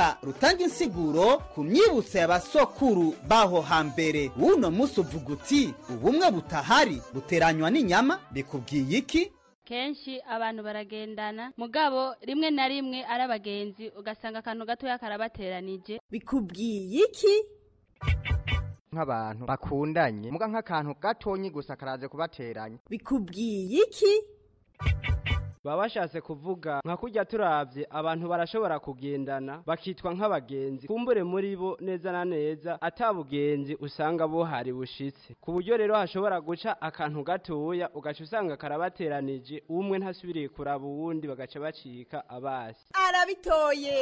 urubuga rutanga insiguro ku myibutso y'abasokuru baho hambere w'uno munsi uvuga uti ubumwe butahari buteranywa n'inyama bikubwiye iki kenshi abantu baragendana mugabo rimwe na rimwe ari abagenzi ugasanga akantu gatoya karabateranije bikubwiye iki nk'abantu bakundanye muga nk'akantu gatonyi gusa karaze kubateranya bikubwiye iki baba bashatse kuvuga nka kurya turavye abantu barashobora kugendana bakitwa nk'abagenzi kumbure muri bo neza na neza atabugenzi usanga buhari bushitse ku buryo rero hashobora guca akantu gatoya ugaca usanga karabateranije umwe ntasubiriye kuraba uwundi bagaca bacika abasi arabitoye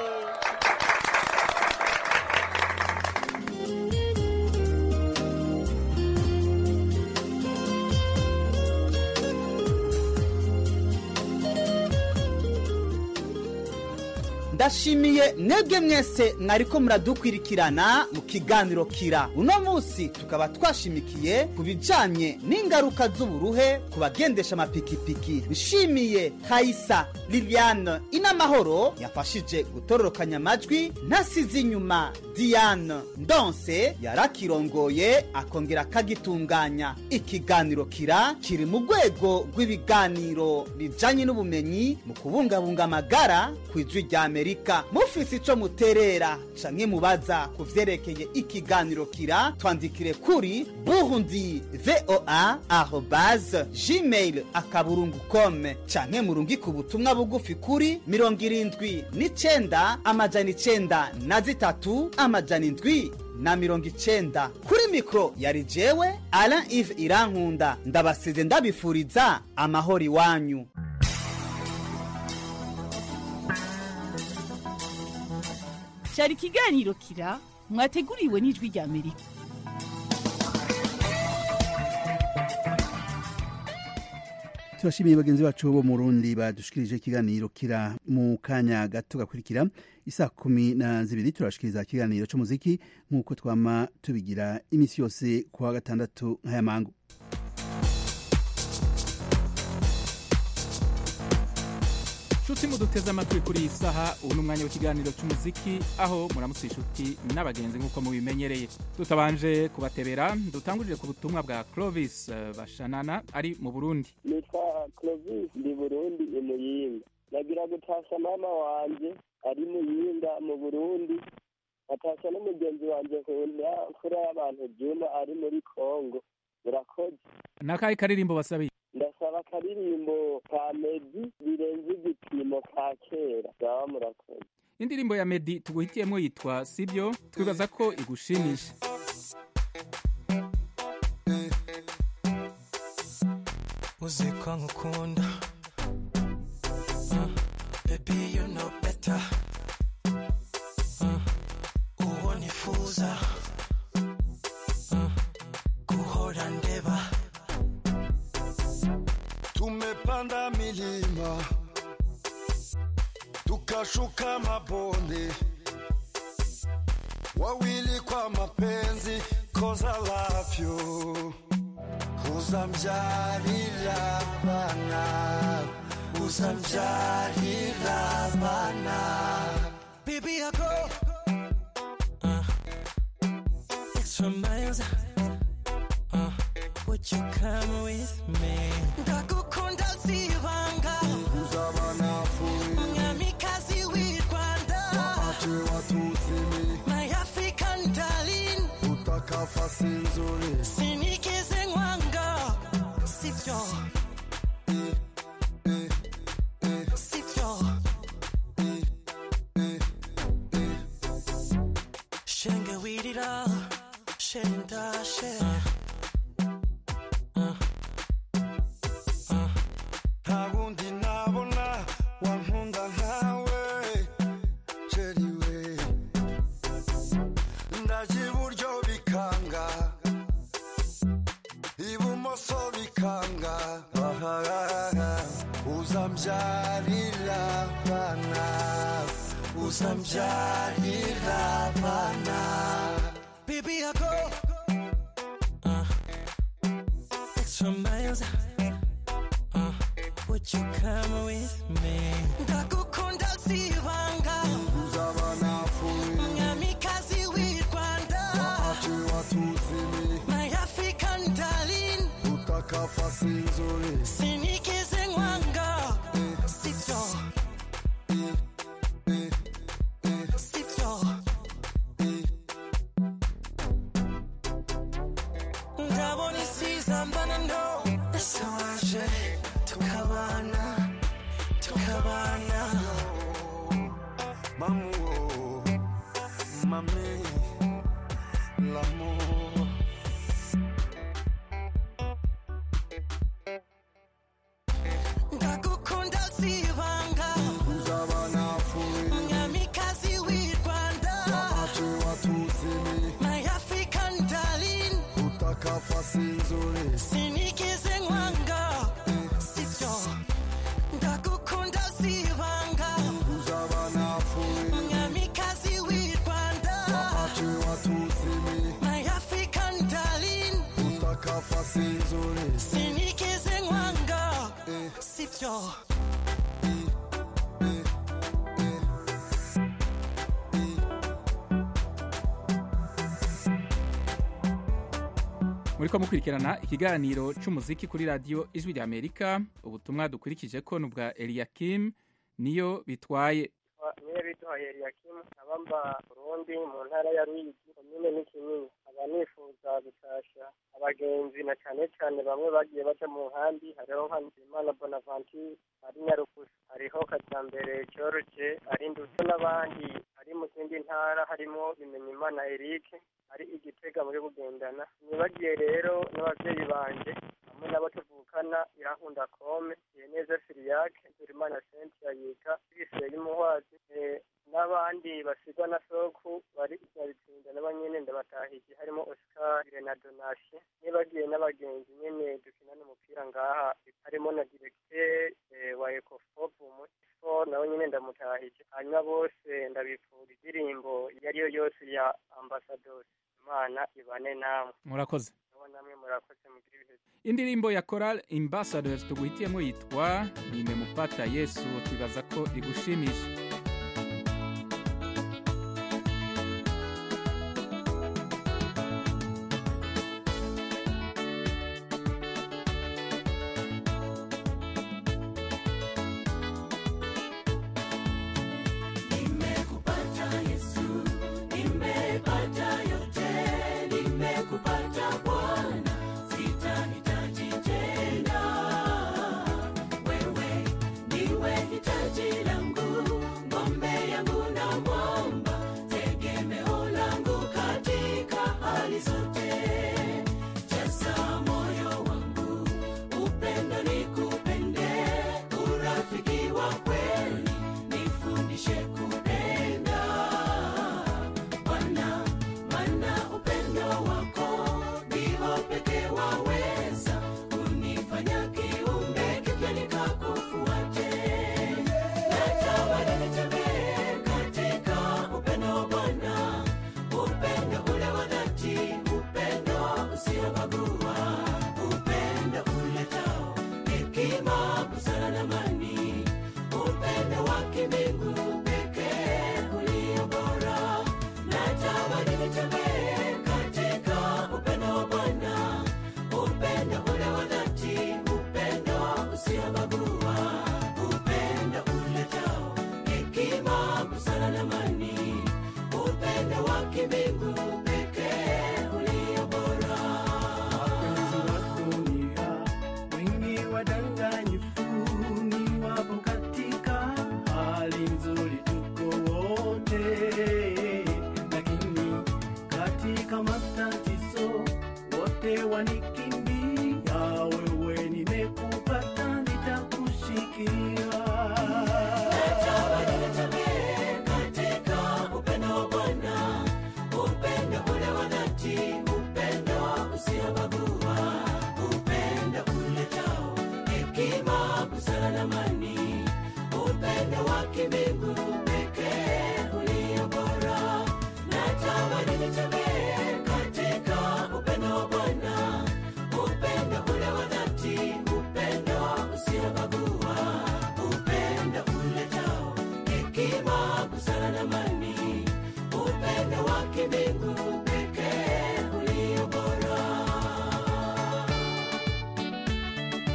ndashimiye mwebwe mwese mwariko muradukwirikirana mu kiganiro kira uno munsi tukaba twashimikiye ku bijanye n'ingaruka z'uburuhe ku bagendesha amapikipiki nshimiye kayisa liliane inamahoro yafashije gutororokanya amajwi ntasize inyuma diane ndonse yarakirongoye akongera akagitunganya ikiganiro kira kiri mu rwego rw'ibiganiro bijanye n'ubumenyi mu kubungabunga amagara ku ijwi rya amerika mufise ico muterera canke mubaza ku vyerekeye ikiganiro kira twandikire kuri burundi voa arobase gmail akaburungu com canke murungike ubutumwa bugufi kuri mirongo irindwi n'icenda amajana icenda na zitatu amajana indwi na mirongo icenda kuri mikoro yari jewe alain ive irankunda ndabasize ndabifuriza amahoro iwanyu cyari ikiganiro kira mwateguriwe n'ijwi rya amerika turashimiye bagenzi bacu bo mu rundi badushikirije ikiganiro kira mu kanya gato gakurikira isa kumi na zibiri turashikiriza ikiganiro cy'umuziki nk'uko twama tubigira iminsi yose ku wa gatandatu nk'aya mangu nshuti muduteze amatwi kuri iyi saha ubu ni umwanya w'ikiganiro cy'umuziki aho muramutse inshuti n'abagenzi nk'uko mubimenyereye tutabanje kubatebera dutangurire ku butumwa bwa clovis eh, bashanana ari mu burundi nitwa clovis ndi burundi i muyinga nagira gutasha mama wanje ari muyinga mu burundi atasha n'umugenzi wanje nkunda mfura y'abantu juma ari muri kongo murakoze n'akahe karirimbo basabiye ndasaba akaririmbo ka medi birenze igipimo ka kera bwaba murakoze indirimbo ya medi tuguhitiyemo yitwa sibyo twibaza ko igushimisha uzi ko nkukunda Uh, baby you know better Uh, uwo nifuza Uh, guhora ndeba tumepanda milima tukashuka mabonde wawili kwa mapenzi koza lafyo uzamjalila bana uzamjalila bana Baby, I go uh, extra miles. Uh, would you come with me? Ndagukunda sibanga Mwamikazi w'i Rwanda My African darling utakafasi nzuri Sinigeze nkwanga Sibyo Sibyo Shenge wirira Shenda share nta wundi nabona wankunda nkawe jeriwe ndaje iburyo bikanga ibumoso bikanga ahahaha uzambyarira bana uzambyarira bana Baby, I go uh, extra miles. Uh, would you come with me? Ndagukunda sibanga sinzuri sinigeze nkwanga sibyo sibyo ndabona isizambana no ese waje tukabana tukabana Mamuo, mami, l'amour. ndagukunda sibanga Uzaba nafuye, mwamikazi w'i rwanda wapache watuzimi, my african darling utakafa sinzuri. sinigeze nkwanga sibyo ndagukunda sibanga Uzaba nafuye, mwamikazi w'i rwanda wapache watuzimi, my african darling utakafa sinzuri. sinigeze nkwanga sibyo muriko mukurikirana ikiganiro c'umuziki kuri radiyo ijwi rya amerika ubutumwa dukurikije ko ni ubwa eliyakim niyo bitwaye niyo biduhaye eliyakimu nkaba mba burundi mu ntara ya ruyigi komine n'ikinini nkaba nifuza gutasha abagenzi na cyane cyane bamwe bagiye baca mu nkambi hariho nka nzimana bonaventure ari nyarukusa hariho kajyambere george ari ndetse n'abandi ari mu zindi ntara harimo bimenyimana eric ari igitega muri bugendana nibagiye rero n'ababyeyi banje hamwe n'abo tuvukana irankunda kome neza siriyake turimana sentia yiga biseye y'umuhwazi eh, n'abandi basigwa na soku bari nyabitsinda nabo nyene ndabatahije harimo oscar na donatien nibagiye n'abagenzi nyene dukinana umupira ngaha harimo na directeur eh, wa ecofop umutifo nawe nyene ndamutahije hanyuma bose ndabipfura indirimbo iyo ariyo yose ya ambassadors imana ibane namwe murakoze nabo namwe murakoze mugira ibihe indirimbo ya coral ambassadors tuguhitiyemo yitwa nimemupata yesu twibaza ko igushimisha Nimekupata Yesu, nimepata yote, nimekupata Bwana, sitahitaji tena. Wewe ndiwe hitaji langu, ngombe yangu na mwamba, tegemeo langu katika hali zote. Jaza moyo wangu, upendo nikupende, urafiki wa kweli nifundishe kupenda Bwana, maana upendo wako ndio pekee waweza kunifanya kiumbe kipya nikakufuate. Natamani nitembee katika upendo wa Bwana, upendo ule wa dhati, upendo usiobagua, upendo uletao hekima, busara na amani, upendo wa kimbingu pekee ulio bora. Natamani nitembee katika upendo wa Bwana, upendo ule wa dhati, upendo usiobagua, upendo uletao hekima, busara na amani, upendo wa kimbingu pekee ulio bora. Wapenzi wa dunia wengi wadanganyifu ni wapo katika hali nzuri, tuko wote, lakini katika matatizo wote wanikimbia. Wewe nimekupata, nitakushikilia. Natamani nitembee katika upendo wa Bwana, upendo ule wa dhati, upendo usiobagua, upendo uletao hekima, busara na amani, upendo wa kimbingu pekee ulio bora. Natamani nitembee katika upendo wa Bwana, upendo ule wa dhati, upendo usiobagua, upendo uletao hekima, busara na amani, upendo wa kimbingu pekee ulio bora.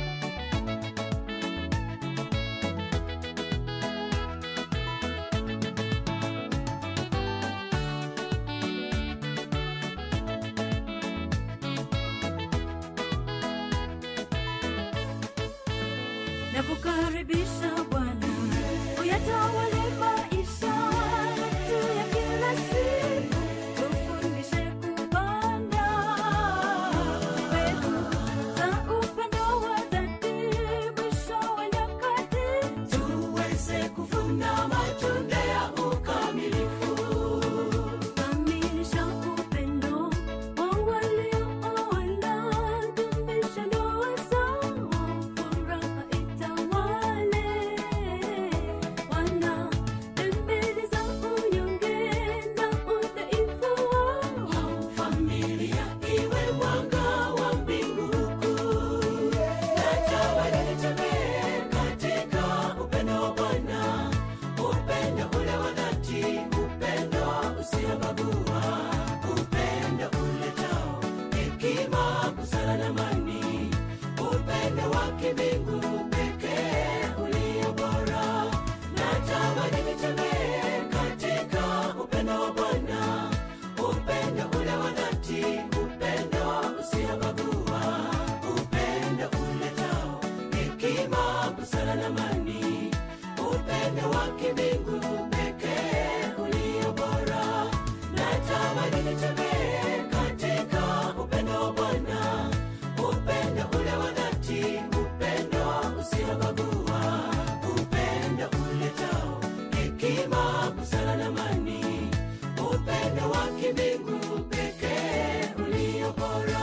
nakukaribisha Bwana, uyatawale maisha yetu ya kila siku, tufundishe kupanda mbegu za upendo wa dhati, mwisho wa nyakati tuweze kuvuna matunda ya ukamilifu. Kamilisha upendo wa waliooana, dumisha ndoa zao, furaha itawale. Wana dembele za unyonge na udhaifu wao, familia iwe mwanga wa mbingu kuu. Natawale nitembee katika upendo wa Bwana, upendo ule wa dhati, upendo usiobagua, upendo uletao hekima, busara na amani, upendo wa kimbingu pekee ulio bora. Natamani nitembee katika upendo wa Bwana, upendo ule wa dhati, upendo usiobagua, upendo uletao hekima, busara na amani, upendo wa kimbingu pekee ulio bora. Natamani nitembee katika upendo wa Bwana, upendo ule wa dhati, upendo usiobagua, upendo uletao hekima, busara na amani, upendo wa kimbingu pekee ulio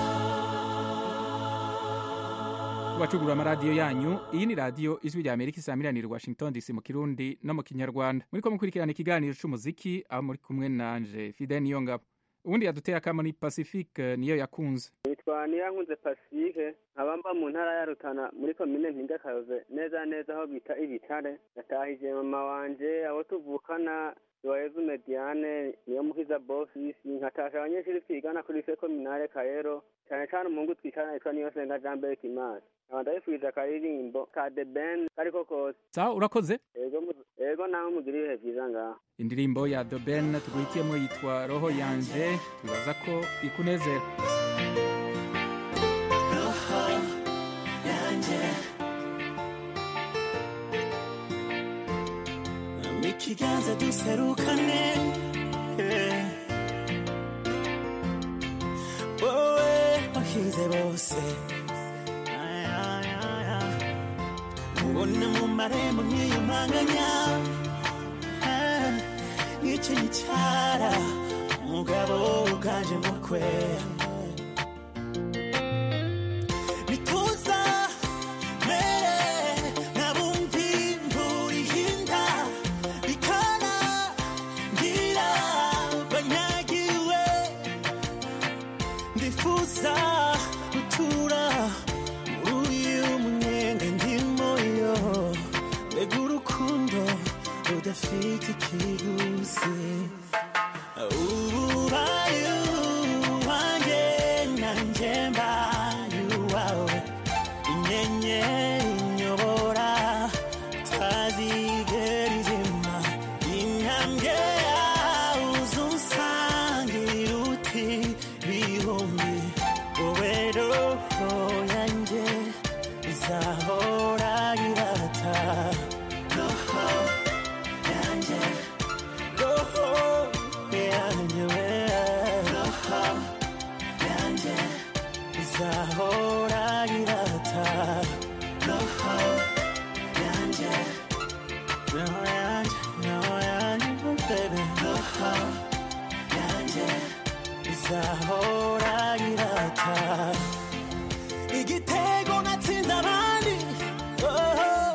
bora. bacugurura amaradiyo yanyu iyi ni radiyo ijwi rya amerika isamiranira i washington dc mu kirundi no mu kinyarwanda muriko mukurikirana ikiganiro c'umuziki aho muri kumwe nanje fide niyo ngabo ubundi yaduteye akamo ni pacifique niyo yakunze nitwa niyankunze pacifique nkaba mba mu ntara ya rutana muri komine mpingakayoze neza neza aho bita ibitare natahije mama wanje abo tuvukana Joyezu Mediane niyo mukiza bosisi nkatasha abanyeshuri twigana kuri se kominare Kayero cyane cyane umuhungu twigana yitwa niyo senga Jean Berg Kimasi nkaba ndabifuriza akaririmbo ka The Ben kariko kose sawa urakoze ego mu- ego nawe mugira ibihe byiza ngaho indirimbo ya The Ben tuguhitiyemo yitwa roho yanje twibaza ko ikunezera ikiganza duserukane eh. wowe wahize bose Ay, ay, ay, ay. ubona mu marembo nkiyumanganya Ah, n'icyo gicara umugabo uganje mukwe nituza mere nabumvi imvura ihinda bikana ngira banyagiwe ndifuza gutura muri uyu munyenga ndimo yo mbega urukundo rudafite ikiguzi ubaye uwanjye nanjye mbaye uwawe inyenyeri inyobora tazigera izima intambwe yawe uzunsangira uti bihumbi wowe roho yanjye izahora irata roho yanjye roho yanjye we roho yanjye izahora irata roho yanjye roho yanjye roho yanjye oh baby roho yanjye izahora irata igitego natsinze abandi oh.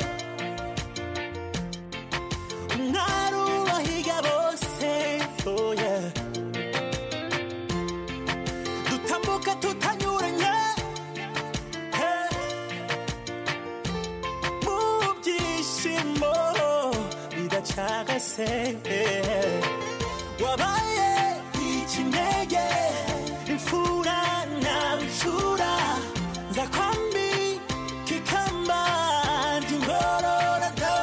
umwari ubahiga bose oh yeah. dutambuka tutanyuranye hey. mu byishimo bidacagase hey. wabaye ikinege imfura na nshura nza kwambi kikamba ry'ingororado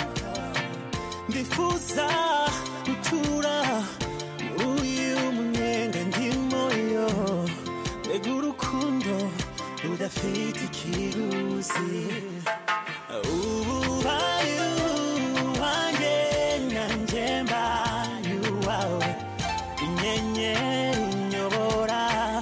ndifuza gutura muri uyu munyenga ndimo yo mbega urukundo rudafite ikiguzi inyenyeri nyobora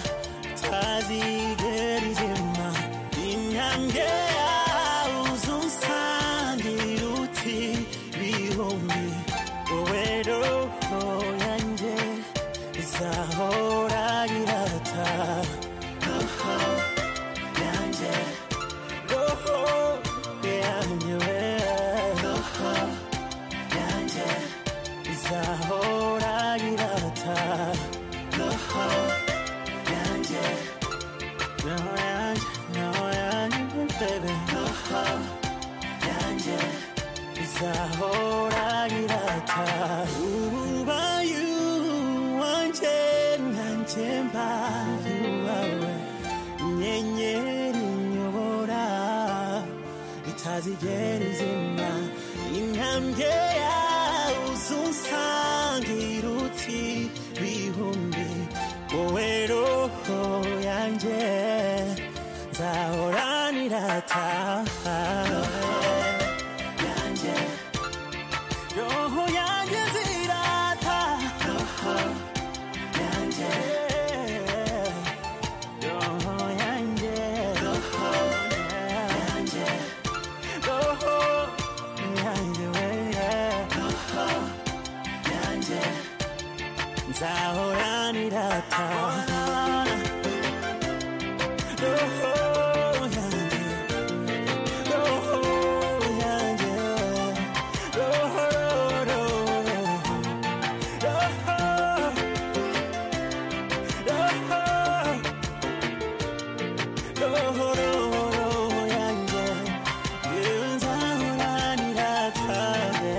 tazigera izima intambwe yawe uzunsangira uti bihumbi wowe roho yanjye izahora irata roho yanjye roho yanjye we roho yanjye izahora irata roho yanjye roho yanjye roho yanjye baby roho yanjye izahora irata ubaye wanjye nanjye mbaye uwawe inyenyeri nyobora itazigera izima intambwe yawe uzunsangira uti bihumbi wowe roho yanjye nzahoranira taha yanjye roho yanjye zirata roho yanjye roho yanjye roho yanjye roho yanjye we roho yanjye nzahoranira taha roho yanjye roho yanjye roho roho roho roho roho yanjye nzahoranira taha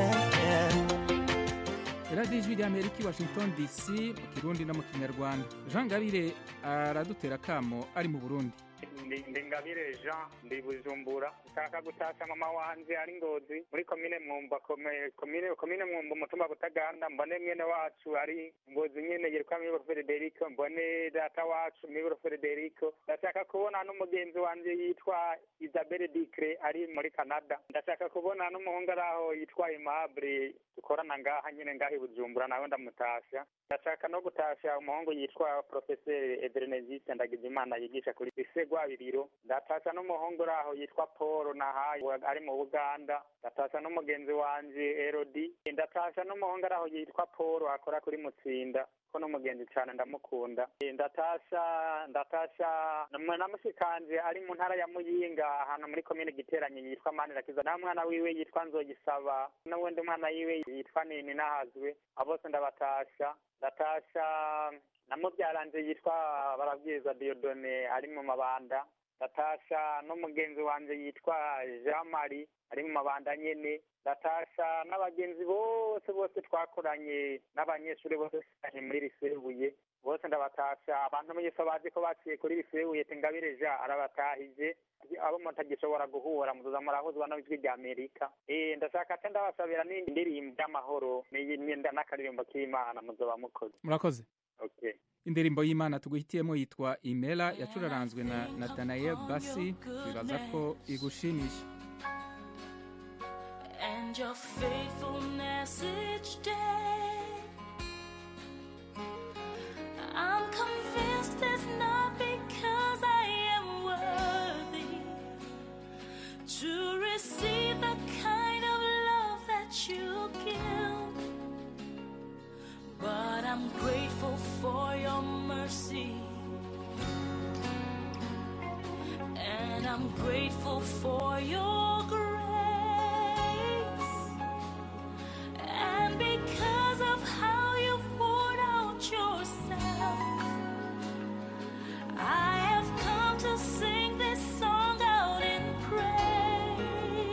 radiyo ijwi ry'amerika i washington dc mu kirundi no mu kinyarwanda jean gabire aradutera akamo ari mu burundi ndi ndi ngabire jean ndi bujumbura nshaka gutasha mama wanje ari ngozi muri komine mwumba kome- komine komine mwumba umutumba butaganda mbone mwene wacu ari ngozi nyene yitwa miburo frederico mbone data wacu miburo frederico ndashaka kubona n'umugenzi wanje yitwa isabelle dicre ari muri canada ndashaka kubona n'umuhungu ari aho yitwa aimable dukorana ngaha nyene ngaha i bujumbura nawe ndamutasha ndashaka no gutasha umuhungu yitwa profeseri eberenegiste ndagijimana yigisha kuri lise rwabiriro ndatasha n'umuhungu uri aho yitwa paul nahaye ari mu buganda ndatasha n'umugenzi wanje erodi ndatasha n'umuhungu ari aho yitwa paul akora kuri mutsinda ko n'umugenzi cyane ndamukunda Eh, ndatasha ndatasha na- na mushikanje ari mu ntara ya muyinga ahantu muri komine giteranye yitwa manirakiza na mwana wiwe yitwa nzogisaba n'uwundi mwana wiwe yitwa nini nahazwe abo bose ndabatasha ndatasha na mubyaranje yitwa barabwiza diodone ari mu mabanda ndatasha n'umugenzi wanje yitwa jean marie ari mu mabanda nyene ndatasha n'abagenzi bose bose twakoranye n'abanyeshuri bose twiganye muri risebuye bose ndabatasha abantu mwese bazi ko baciye kuri risebuye tingabire ja arabatahije abo mutagishobora guhura muzoza murahuzwa n'ijwi rya amerika eh ndashaka ate ndabasabira n'indi ndirimbo y'amahoro n'iyi n'inda n'akaririmbo k'imana muzoba mukoze murakoze okay indirimbo y'imana tuguhitiyemo yitwa imela yacuraranzwe na natanael basi bibaza ko igushimisha and your faithfulness each day. I'm convinced it's not because I am worthy to receive the kind of love that you give, but I'm grateful for your mercy. And I'm grateful for your grace. And because of how you poured out yourself, I have come to sing this song out in praise.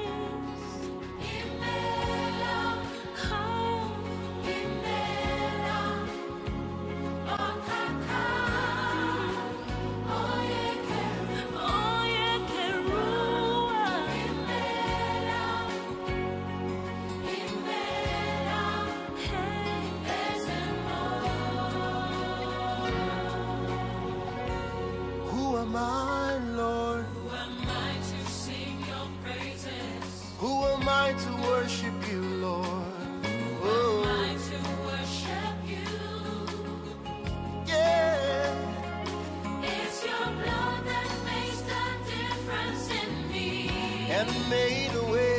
Imela, oh, Imela, oh, kaka, oh, yeah, oh, yeah, Kerua, Imela. and made a way.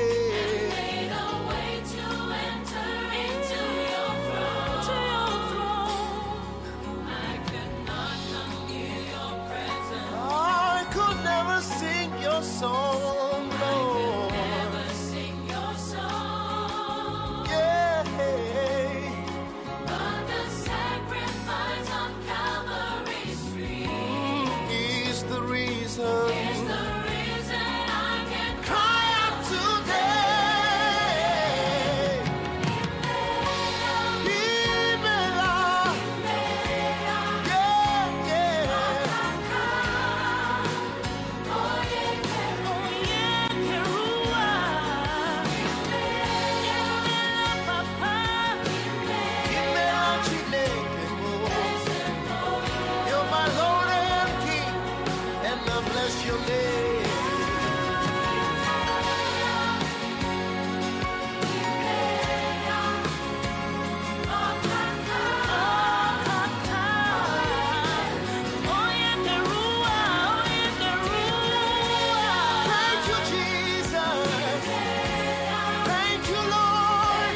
I could never sing your song, Lord. Yeah. Mm, Is the reason. Cry out today. Imela. Yeah, Imela Chineke mo. You're my Lord and King, and I bless your name. Thank you, Jesus. Thank you, Lord.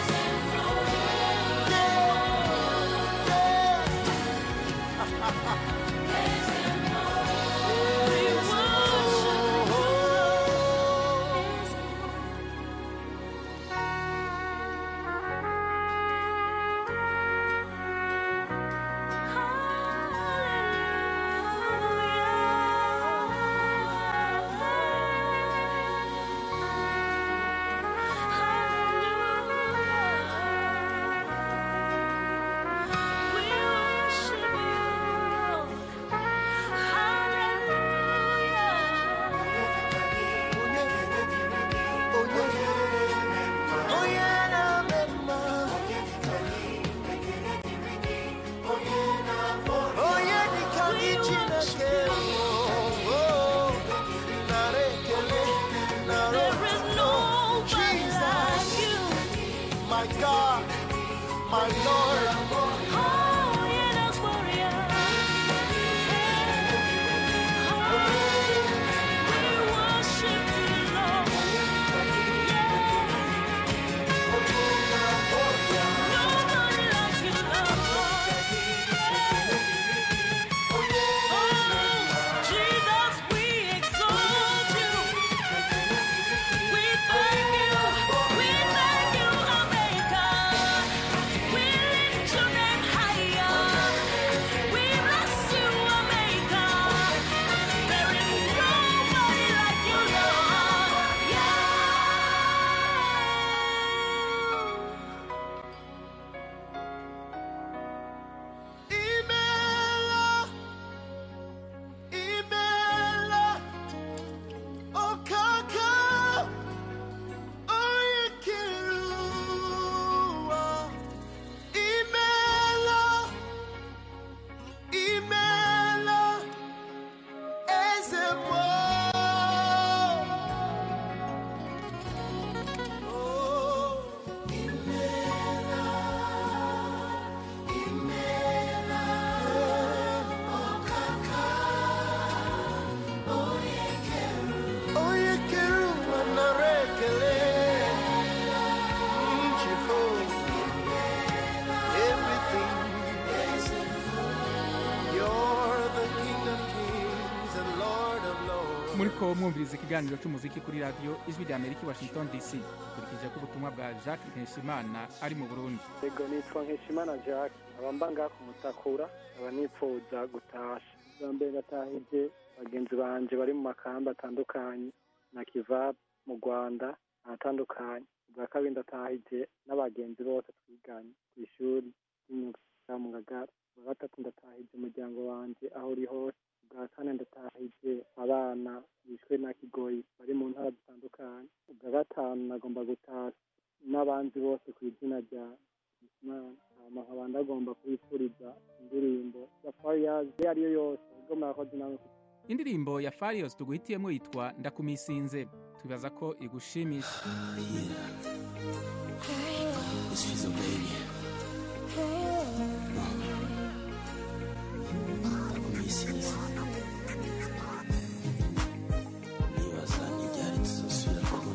My God, my Lord. Imela, Imela, Okaka, Oyekirua. Imela, Imela, Ezebo. Oh, Imela, Imela, Okaka, Oyekeru, Manarekele, Mm, Jehovah, everything. You're the King of Kings and Lord of Lords. muriko mwumviriza ikiganiro cy'umuziki kuri radiyo ijwi rya amerika i washington dc dukurikije ko ubutumwa bwa jacques nkeshimana ari mu burundi yego nitwa nkeshimana jacques aba mba ngaha ku mutakura aba nipfuza gutasha bwa mbere ndatahije bagenzi banje bari mu makamba atandukanye na kivabu mu rwanda ahatandukanye ubwa kabiri ndatahije n'abagenzi bose twiganye ku ishuri ry'imyuga mu ngagara ubwa gatatu ndatahije umuryango wanje aho uri hose ubwa kane ndatahije abana bishwe na kigoyi bari mu ntara zitandukanye ubwa gatanu nagomba gutaha n'abandi bose ku izina rya Imana hama nkaba ndagomba kubifuriza indirimbo ya Fariyazi iyo ariyo yose ubwo murakoze nawe indirimbo ya farios tuguhitiyemo yitwa ndakumisinze twibaza ko igushimisha This feels a baby. Ndakumisinze. Nibaza n'iryari tuzosubira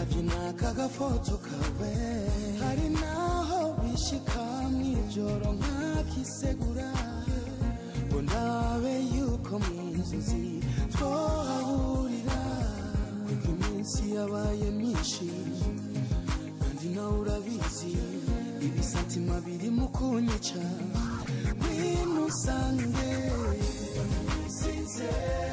ndabye n'aka gafoto kawe hari naho bishika mw'ijoro nkakisegura ngo ndabe yuko mu nzozi twahahurira kuko iminsi yabaye myinshi kandi nawe urabizi ibisatima biri mu kunyica ngwino usange sinze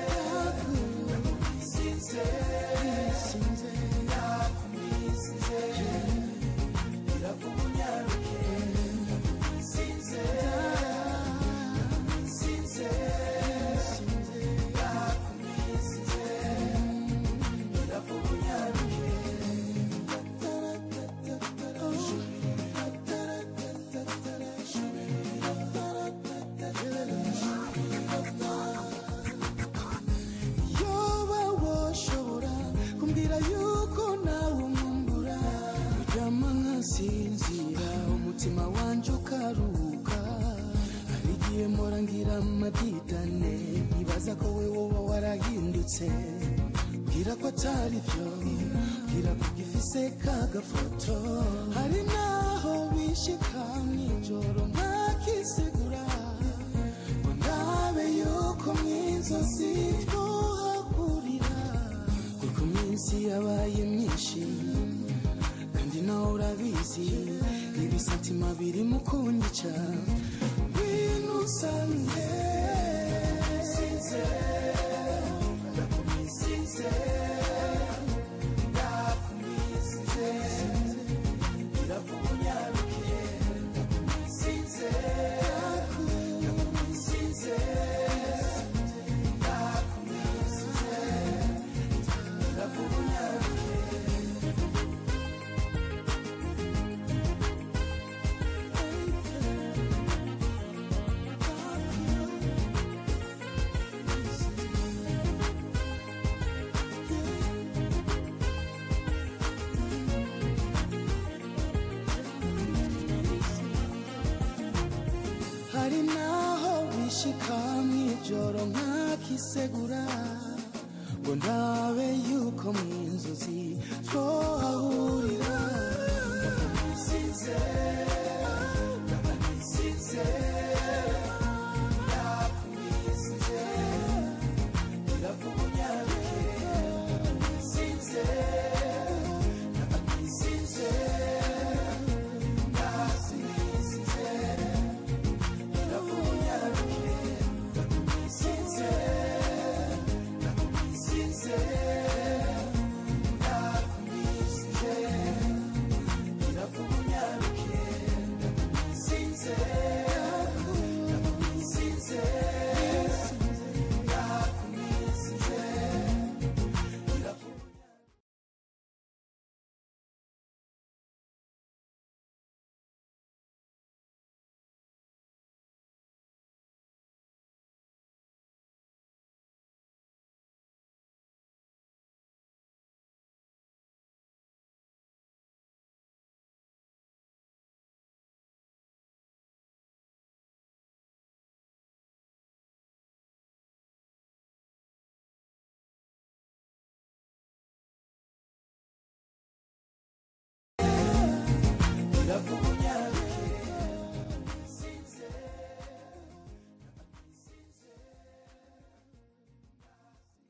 sinze sinze yakumisize irakumunyaruke sinze sinze sinze yakumisize irakumunyaruke yoba woshobora kumbwira yuko nawe umwumbura uryama nkasinzira umutima wanje ukaruhuka hari igihe mpora ngira amadidane nkibaza ko we woba warahindutse bwira ko atari byo bwira ko gifise kagafoto hari naho bishika mw'ijoro nkakisegura ngo ndabe yuko mw'inzozi twohahurira kuko iminsi yabaye myinshi kandi nawe urabizi ibisatima biri mu kunyica ngwino usange sinze ndakumisize ndakumisize irakunyarukiye ndakumisize ndakumisize ndakumisize irakunyarukiye hari naho bishika mw'ijoro nkakisegura ngo ndabe yuko mw'inzozi twohahurira sinze sinze yakumisize iravuga